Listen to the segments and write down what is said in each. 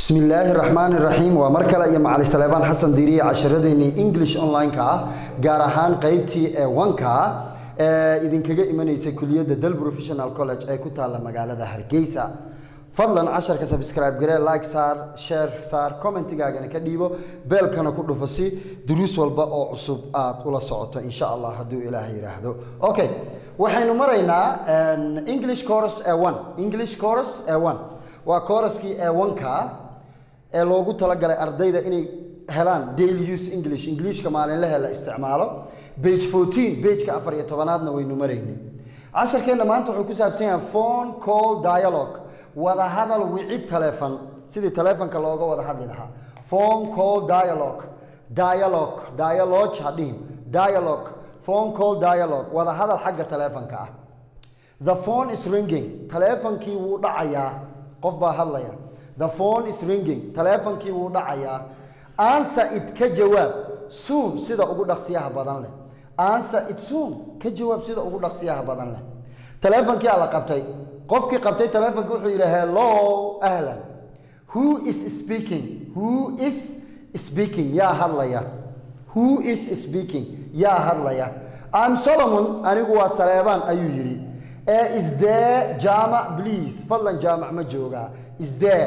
bismi illaahi raxmaan iraxiim waa mar kale iyo macali saleebaan xasan diiriye casharadeenii english online-ka ah gaar ahaan qeybtii ee wanka ee idinkaga imanaysa kuliyadda del professional college ee ku taalla magaalada hargeysa fadlan casharka subscribe garee like saar share saar commentigaagana ka dhiibo beelkana ku dhufo si duruus walba oo cusub aad ula socoto insha allah hadduu ilaah yidhaahdo okay waxaynu maraynaa english chorus ee one english chorus ee one waa chorusskii ee wanka ee loogu talagalay ardayda inay helaan daily use english englishka maalinlahe la isticmaalo page 14 pageka afar iyo tobanaadna waynu maraynay casharkeenna maanta wuxuu ku saabsan yahay phone call dialogue wada hadal wicid taleefon sidii taleefonka looga wada hadli lahaa phone call dialogue dialogue dialogue hadhihin dialogue phone call dialogue wada hadal xagga taleefonka ah the phone is ringing taleefonkii wuu dhacayaa qof baa hadlaya the phone is ringing taleefonkii wuu dhacayaa answer it ka jawaab soon sida ugu dhaqsiyaha badan leh answer it soon ka jawaab sida ugu dhaqsiyaha badan leh taleefonkii aa la qabtay qofkii qabtay taleefonka wuxuu yidhi hello ahlan who is speaking who is speaking yaa hadlaya who is speaking yaa hadlaya am solomon anigu waa saleebaan ayuu yidhi ee is there jaamac please fadlan jaamac ma joogaa is there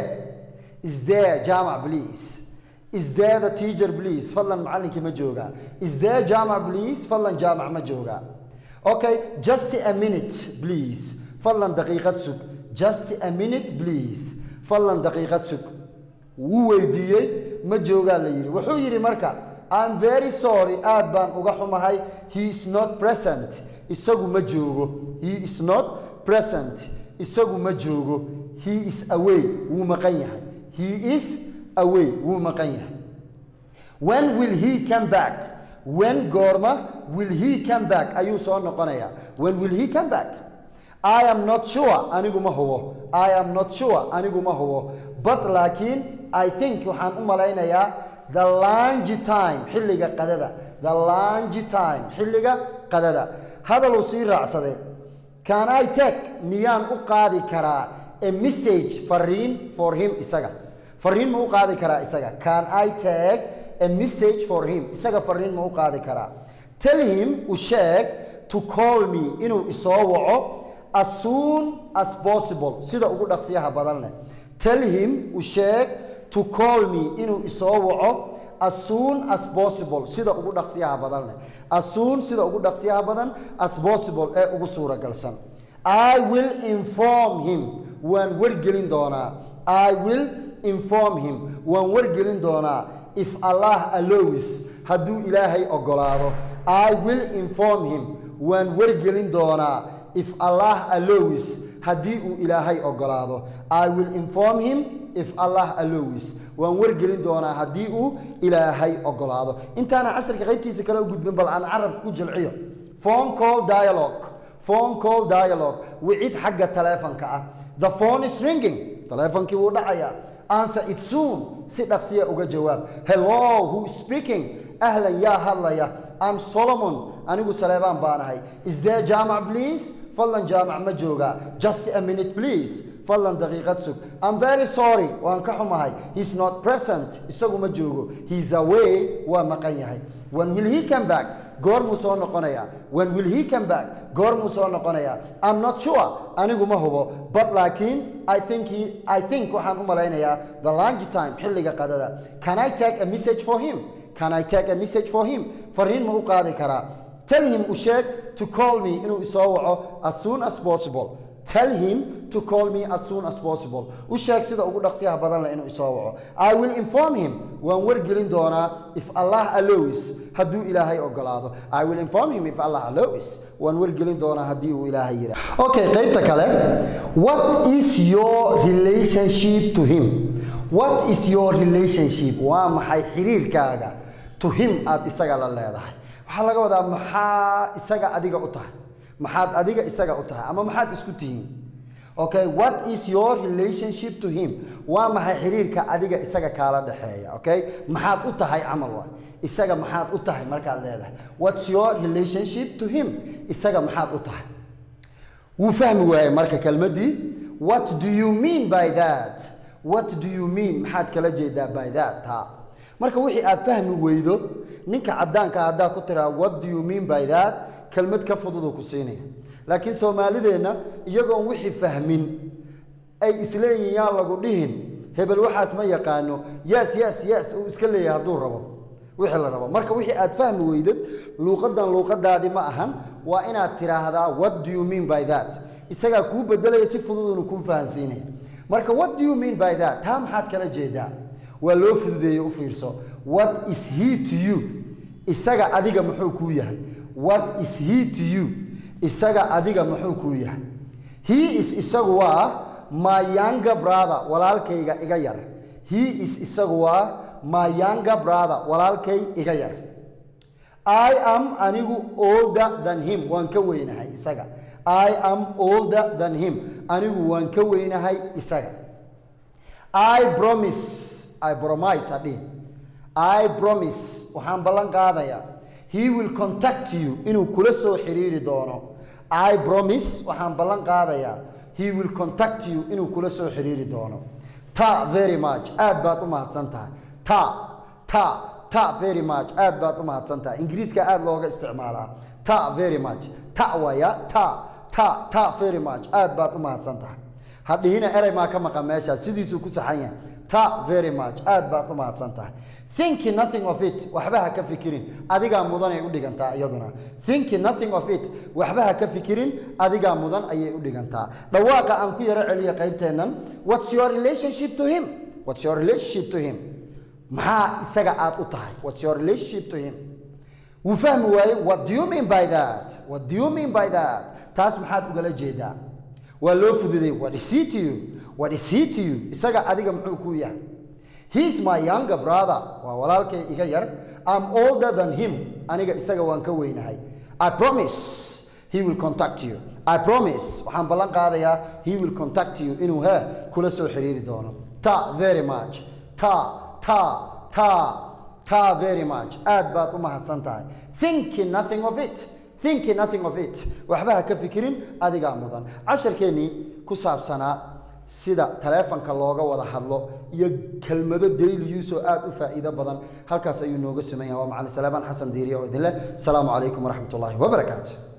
is there jaamac please is there the teacher please fadlan macallinkii ma joogaa is there jaamac please fadlan jaamac ma joogaa okay just a minute please fadlan daqiiqad sug just a minute please fadlan daqiiqad sug wuu weydiiyey ma joogaa la yidhi wuxuu yidhi marka I'm very sorry aad baan uga xumahay he is not present isagu ma joogo he is not present isagu ma joogo he is away wuu maqan yahay he is away wuu maqan yahay when will he come back when goorma will he come back ayuu soo noqonayaa when will he come back I am not sure anigu ma hubo I am not sure anigu ma hubo but laakiin I think waxaan u malaynayaa the lunch time xilliga qadada the lunch time xilliga qadada hadaluu sii raacsaday can I take miyaan u qaadi karaa a message fariin for him isaga fariin ma u qaadi karaa isaga can I take a message for him isaga fariin ma u qaadi karaa tell him u sheeg to call me inuu isoo waco as soon as possible sida ugu dhaqsiyaha badan leh tell him u sheeg to call me inuu isoo waco as soon as possible sida ugu dhaqsiyaha badan leh as soon sida ugu dhaqsiyaha badan as possible ee ugu suuragalsan I will inform him waan wargelin doonaa I will inform him waan wargelin doonaa if Allah allows hadduu ilaahay ogolaado I will inform him waan wargelin doonaa if Allah allows haddii uu ilaahay ogolaado I will inform him if Allah allows waan wargelin doonaa haddii uu ilaahay ogolaado intaana casharka qaybtiisa kale u gudbin bal aan carabka ku jilciyo phone call dialogue phone call dialogue wicid xagga taleefonka ah the phone is ringing taleefonkii wuu dhacayaa answer it soon si dhaqsiya uga jawaab hello who is speaking ahlan yaa hadlaya am solomon anigu saleebaan baanahay is there jaamac please fadlan jaamac ma joogaa just a minute please fadlan daqiiqad sug I'm very sorry waan ka xumahay he's not present isagu ma joogo he's away waa maqan yahay when will he come back goormuu soo noqonayaa when will he come back goormuu soo noqonayaa I'm not sure anigu ma hubo but laakiin I think he I think waxaan u malaynayaa the lunch time xilliga qadada can I take a message for him can I take a message for him fariin ma u qaadi karaa tell him u sheeg to call me inuu isoo waco as soon as possible tell him to call me as soon as possible u sheeg sida ugu dhaqsiyaha badan leh inuu isoo waco I will inform him waan wargelin doonaa if Allah allows hadduu ilaahay ogolaado I will inform him if Allah allows waan wargelin doonaa haddii uu ilaahay yidhaah okay qaybta kale what is your relationship to him what is your relationship waa maxay xiriirkaaga to him aad isaga la leedahay waxaa laga wadaa maxaa isaga adiga u tahay maxaad adiga isaga u tahay ama maxaad isku tihiin okay what is your relationship to him waa maxay xiriirka adiga isaga kaala dhexeeya okay maxaad u tahay camal waay isaga maxaad u tahay markaad leedahay what's your relationship to him isaga maxaad u tahay wuu fahmi waayey marka kelmaddii what do you mean by that what do you mean maxaad kala jeedaa by that taa marka wixii aad fahmi weydo ninka caddaanka ah haddaa ku tiraa what do you mean by that kelmad ka fududuu ku siinaya laakiin soomaalideenna iyagoon wixii fahmin ay isleeyihin yaan lagu dhihin hebel waxaas ma yaqaano yes yes yes uu iska leeyahay hadduu rabo wixii la rabo marka wixii aad fahmi weydad luuqadan luuqadaadii ma ahan waa inaad tiraahdaa what do you mean by that isagaa kuu bedelaya si fududunu kuu fahansiinaya marka what do you mean by that taa maxaad kala jeedaa waa loo fududeeye u fiirso what is he to you isaga adiga muxuu kuu yahay what is he to you isaga adiga muxuu kuu yahay he is isagu waa my younger brother walaalkayga iga yar he is isagu waa my younger brother walaalkay iga yar i am anigu older than him waan ka weynahay isaga i am older than him anigu waan ka weynahay isaga i promise i promise hadhihin i promise waxaan ballan qaadayaa he will contact you inuu kula soo xiriiri doono i promise waxaan ballan qaadayaa he will contact you inuu kula soo xiriiri doono ta very much aad baad u mahadsan tahay ta ta ta very much aad baad u mahadsan tahay ingiriiska aad looga isticmaalaa ta very much ta waya ta ta ta very much aad baad u mahadsan tahay hadhihina erey maa ka maqan meeshaas sidiisuu ku saxan yahay ta very much aad baad u mahadsan tahay thinking nothing of it waxba ha ka fikirin adigaa mudan ay u dhigantaa iyaduna thinking nothing of it waxba ha ka fikirin adigaa mudan ayay u dhigantaa dhawaaqa aan ku yaro celiya qaybteennan what's your relationship to him what's your relationship to him maxaa isaga aad u tahay what's your relationship to him wuu fahmi waaye what do you mean by that what do you mean by that taas maxaad ugala jeedaa waa loo fududay what is he to you what is he to you isaga adiga muxuu kuu yahay he's my younger brother waa walaalkay iga yar i'm older than him aniga isaga waan ka weynahay i promise he will contact you i promise waxaan ballan qaadayaa he will contact you inuu he kula soo xiriiri doono ta very much ta ta ta ta very much aad baad u mahadsan tahay thinking nothing of it thinking nothing of it waxba ha ka fikirin adigaa mudan casharkeennii ku saabsanaa sida taleefanka looga wada hadlo iyo kelmado daily use oo aad u faa'iido badan halkaas ayuu nooga suman yahay waa macalin salaamaan xasan diiriya oo idin leh asalaamu calaykum waraxmat ullaahi wabarakaatu